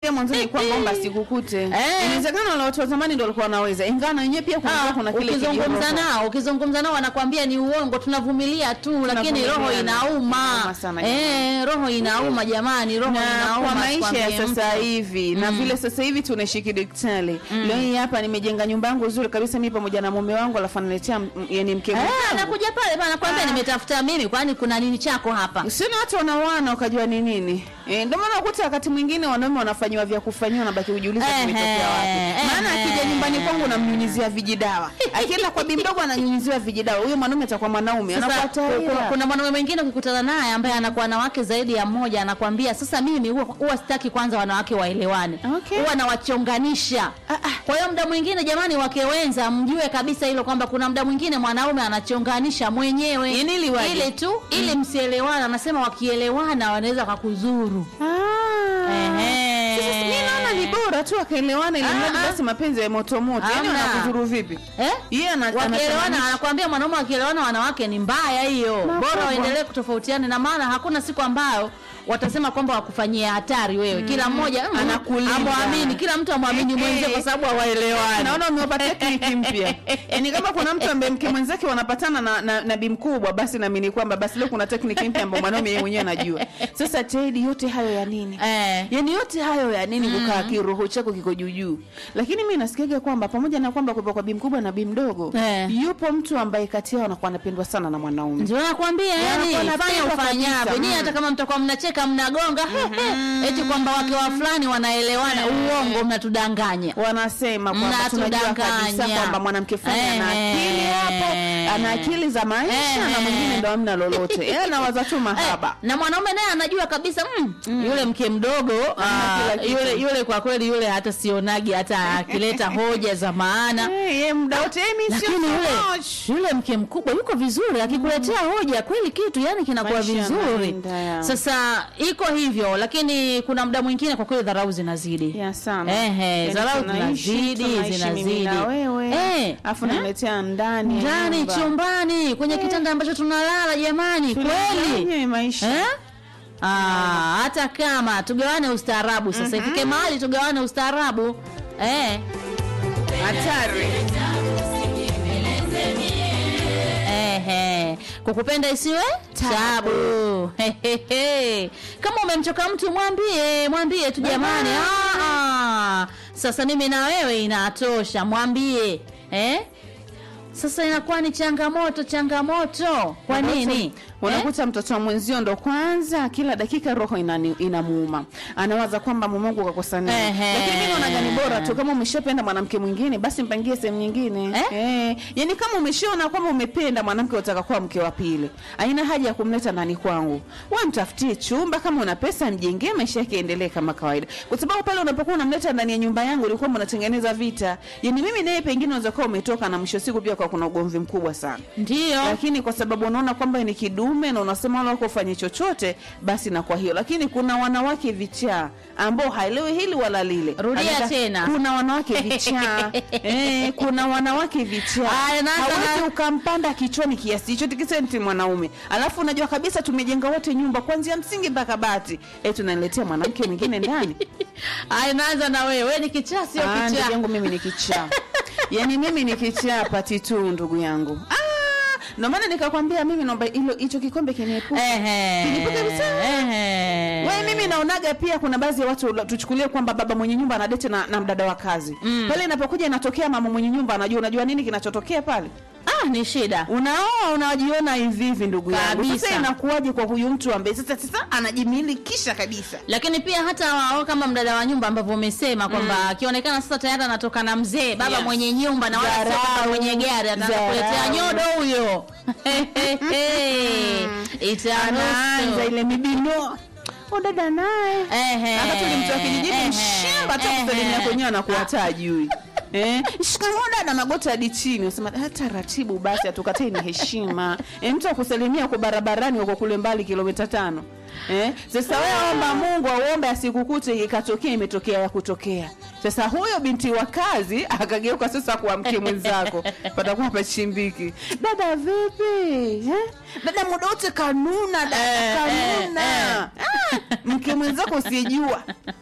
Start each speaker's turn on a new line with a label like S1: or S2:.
S1: Pia mwanzoni kwamba omba sikukute.
S2: Eh.
S1: Inawezekana wale watu wa zamani ndio walikuwa wanaweza. Ingawa na wenyewe pia kuna
S2: Ah,
S1: kuna kile
S2: ukizungumza
S1: kijiroho.
S2: nao ukizungumza nao wanakwambia ni uongo tunavumilia tu lakini roho
S1: Tunavumilia.
S2: inauma
S1: Inauma sana
S2: eh, roho inauma jamani roho
S1: na
S2: inauma
S1: kwa maisha ya
S2: sikwambie
S1: sasa
S2: mtu.
S1: hivi na vile sasa hivi tunaishi kidigitali leo hii hapa nimejenga nyumba yangu nzuri kabisa mimi pamoja na mume wangu alafu analetea m- yani mke
S2: Eh,
S1: mwenzangu.
S2: nakuja pale bana nakwambia
S1: Ah.
S2: nimetafuta mimi kwani kuna nini chako hapa
S1: Usione watu wanaoana ukajua ni nini. Eh, ndio maana ukuta wakati mwingine wanaume wanafanyiwa vya kufanyiwa na baki kujiuliza
S2: Ehe,
S1: kimetokea wapi. Maana
S2: ehe.
S1: akija nyumbani kwangu namnyunyizia vijidawa. Akienda kwa bibi mdogo ananyunyiziwa vijidawa. Huyo mwanaume atakuwa mwanaume.
S2: Sasa
S1: Anafuata
S2: kuna,
S1: hila.
S2: kuna mwanaume mwingine ukikutana naye ambaye anakuwa na wake zaidi ya mmoja anakwambia sasa mimi huwa, huwa sitaki kwanza wanawake waelewane
S1: Okay.
S2: huwa nawachonganisha
S1: Ah, ah.
S2: kwa hiyo muda mwingine jamani wake wenza mjue kabisa hilo kwamba kuna muda mwingine mwanaume anachonganisha mwenyewe
S1: Yaani ili waje?
S2: ili tu ili msielewana anasema wakielewana wanaweza kakuzuru
S1: Ah.
S2: Ehe.
S1: Sasa mimi naona ni bora tu akaelewana ili
S2: Ah,
S1: mradi
S2: ah.
S1: basi mapenzi ya moto moto. Yaani
S2: Hamna.
S1: wanakudhuru vipi?
S2: Eh?
S1: Yeye ana
S2: wakielewana
S1: anasema
S2: anakwambia mwanaume wakielewana wanawake ni mbaya hiyo
S1: Makubwa.
S2: bora waendelee kutofautiana na maana hakuna siku ambayo watasema kwamba wakufanyia hatari wewe kila mmoja mm,
S1: Anakulinda.
S2: amwamini kila mtu amwamini
S1: Eh,
S2: mwenzie
S1: eh.
S2: kwa sababu hawaelewani
S1: naona umewapa tekniki mpya yaani kama kuna mtu ambaye mke mwenzake wanapatana na, na, na bi mkubwa basi naamini kwamba basi leo kuna tekniki mpya ambayo mwanaume yeye mwenyewe anajua sasa tedi yote hayo ya nini
S2: eh.
S1: yaani yote hayo ya nini kukaa kiroho chako kiko juujuu lakini mi nasikiaga kwamba pamoja na kwamba kupa kwa bi mkubwa na bi mdogo
S2: Eh.
S1: yupo mtu ambaye kati yao anakuwa anapendwa sana na mwanaume
S2: ndio nakwambia yani
S1: wanakuwa
S2: fanya
S1: wanapendwa
S2: ufanyavyo
S1: kabisa,
S2: nyie
S1: mm.
S2: hata kama mtakuwa mnacheka mnagonga eti kwamba wake wa fulani wanaelewana uongo mnatudanganya
S1: wanasema kwamba tunajua kabisa
S2: Mnatudanganya.
S1: kwamba mwanamke fulani ana
S2: Eh.
S1: akili hapo ana akili za maisha na
S2: Eh.
S1: mwingine ndo amna lolote yeye anawaza tu mahaba
S2: Eh, na mwanaume naye anajua kabisa mm, yule mke mdogo
S1: Ana
S2: ah,
S1: kila kitu.
S2: yule yule kwa kweli yule hata sionagi hata akileta hoja za maana
S1: Eh, ye muda wote eh, mi sio
S2: lakini yule
S1: so much.
S2: yule mke mkubwa yuko vizuri akikuletea hoja kweli kitu yani kinakuwa
S1: Maisha
S2: vizuri
S1: yanaenda, ya.
S2: sasa iko hivyo lakini kuna muda mwingine kwa kweli dharau zinazidi
S1: ya sana
S2: Ehe,
S1: Yaani
S2: dharau
S1: tunaishi,
S2: zinazidi
S1: tunaishi mimi
S2: zinazidi
S1: na wewe
S2: Eh,
S1: afu
S2: eh?
S1: naletea ndani ya
S2: ndani
S1: nyumba.
S2: chumbani kwenye kitanda ambacho tunalala jamani kweli
S1: Tunafanya maisha
S2: Eh? Ah, hata kama tugawane ustaarabu sasa ifike mahali tugawane ustaarabu eh.
S1: hatari
S2: Ehe. Kukupenda isiwe tabu. Hehehe. Kama umemchoka mtu mwambie, mwambie tu jamani. Ah, ah. Sasa mimi na wewe inatosha, mwambie. Eh? Sasa inakuwa ni changamoto changamoto. Kwa nini? Eh?
S1: unakuta mtoto wa mwenzio ndo kwanza kila dakika roho inani- inamuuma anawaza kwamba mume wangu kakosa nini
S2: Ehe.
S1: lakini mimi naona gani bora tu kama umeshapenda mwanamke mwingine basi mpangie sehemu nyingine
S2: Eh?
S1: eh. yani kama umeshaona kwamba umependa mwanamke utaka kuwa mke wa pili haina haja ya kumleta ndani kwangu wewe mtafutie chumba kama una pesa mjengee maisha yake endelee kama kawaida kwa sababu pale unapokuwa unamleta ndani ya nyumba yangu ulikuwa mnatengeneza vita yani mimi naye pengine unaweza kuwa umetoka na mwisho wa siku pia kwa kuna ugomvi mkubwa sana
S2: Ndio.
S1: lakini kwa sababu unaona kwamba ni kidume na unasema wala wako ufanye chochote basi na kwa hiyo lakini kuna wanawake vichaa ambao haelewi hili wala lile
S2: Rudia
S1: Anataka-
S2: tena.
S1: kuna wanawake vichaa eh, kuna wanawake vichaa
S2: Aya, naanza
S1: hawezi
S2: na-
S1: ukampanda kichwani kiasi hicho tikisenti mwanaume alafu unajua kabisa tumejenga wote nyumba kuanzia msingi mpaka bati eh, tunaniletea mwanamke mwingine ndani
S2: Aya, naanza na wewe. Wewe ni kichaa sio
S1: Ah, ndugu
S2: kichaa.
S1: yangu mimi ni kichaa yaani mimi ni kichaa pati tu ndugu yangu ah, ndio maana nikakwambia mimi naomba hilo hicho kikombe kiniepuke
S2: Ehe.
S1: Kinipuke kabisa.
S2: Ehe.
S1: we mimi naonaga pia kuna baadhi ya watu tuchukulie kwamba baba mwenye nyumba anadete na, na mdada wa kazi mm. pale inapokuja inatokea mama mwenye nyumba anajua unajua nini kinachotokea pale
S2: Ah, ni shida.
S1: unaoa unajiona hivi hivi ndugu yangu
S2: Kabisa.
S1: sasa inakuwaje kwa huyu mtu ambaye sasa sasa anajimilikisha kabisa
S2: lakini pia hata wao kama mdada wa nyumba ambavyo umesema kwamba akionekana sasa tayari anatoka na mzee baba
S1: Yes.
S2: mwenye nyumba na wala sio
S1: Dharau,
S2: baba mwenye gari ataanza
S1: dharau.
S2: kuletea nyodo huyo
S1: anaanza
S2: itaanza
S1: ile mibino o dada naye Wakati ule mtu wa kijijini mshamba hata kusalimia kwenyewe anakuwa hata ajui Eh, shikamoo dada magoti hadi chini usema "Ah, taratibu basi atukatei ni heshima eh, mtu akusalimia kwa barabarani uko kule mbali kilomita tano eh, sasa wewe omba Mungu auombe asikukute ikatokea imetokea ya kutokea sasa huyo binti wa kazi akageuka sasa kwa mke mwenzako patakuwa pachimbiki dada vipi eh? dada muda wote kanuna dada
S2: Eh, eh,
S1: kanuna Ah, mke mwenzako usijua